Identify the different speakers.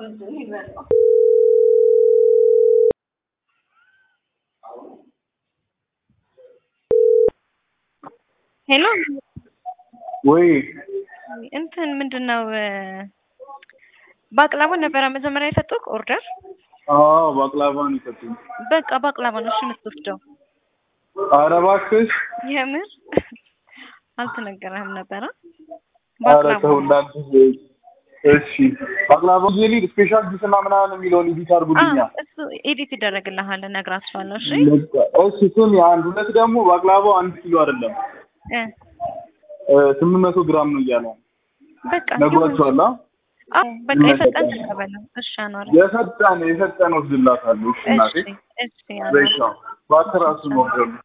Speaker 1: ሄሎ
Speaker 2: ወይ
Speaker 1: እንትን ምንድን ነው ባቅላባ ነበረ መጀመሪያ የሰጡህ ኦርደር?
Speaker 2: አዎ ባቅላባ ነው የሰጡኝ።
Speaker 1: በቃ ባቅላባ ነው እሺ የምትወስደው።
Speaker 2: ኧረ እባክሽ
Speaker 1: የምር አልተነገረህም ነበረ?
Speaker 2: ኧረ
Speaker 1: ባቅላባ
Speaker 2: ተው
Speaker 1: ነው።
Speaker 2: እንዳትዪ። እሺ ባቅላባ ጄሊ ስፔሻል ጁስ እና ምናምን የሚለውን ኤዲት አድርጉልኛ።
Speaker 1: አዎ፣ እሱ ኤዲት ይደረግልሃል፣ እነግራቸዋለሁ። እሺ
Speaker 2: እሺ ስሚ፣ አንድ ሁለት ደግሞ ባቅላባው አንድ ኪሎ አይደለም
Speaker 1: እ
Speaker 2: ስምንት መቶ ግራም ነው እያለ
Speaker 1: በቃ
Speaker 2: ነግሯቸዋል። አ?
Speaker 1: አዎ፣ በቃ የሰጠን ተቀበለው። እሺ አኗር፣
Speaker 2: የሰጠን የሰጠን ወስድላታለሁ። እሺ እናቴ
Speaker 1: እሺ እሺ አኗር።
Speaker 2: በሻ ባትራሱ ነው